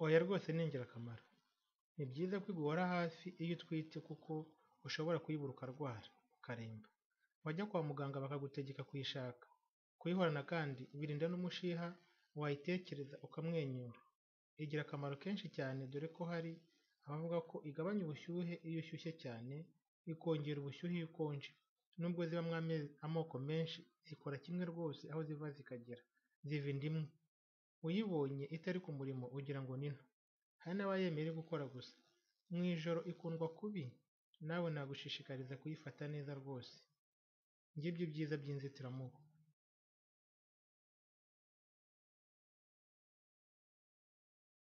Oya rwose ni ingirakamaro. Ni byiza ko iguhora hafi iyo utwite kuko ushobora kuyibura ukarwara, ukaremba. Wajya kwa muganga bakagutegeka kuyishaka. Kuyihorana kandi birinda n'umushiha, wayitekereza ukamwenyura. Igira akamaro kenshi cyane dore ko hari abavuga ko igabanya ubushyuhe iyo ushyushye cyane, ikongera ubushyuhe iyo ukonje. Nubwo zibamo amoko menshi, zikora kimwe rwose aho ziva zikagera, ziva inda imwe. Uyibonye itari ku murimo ugira ngo ni nto. Hari n'abayemera iri gukora gusa. Mu ijoro ikundwa kubi, nawe nagushishikariza kuyifata neza rwose. Ngibyo ibyiza by'inzitiramubu.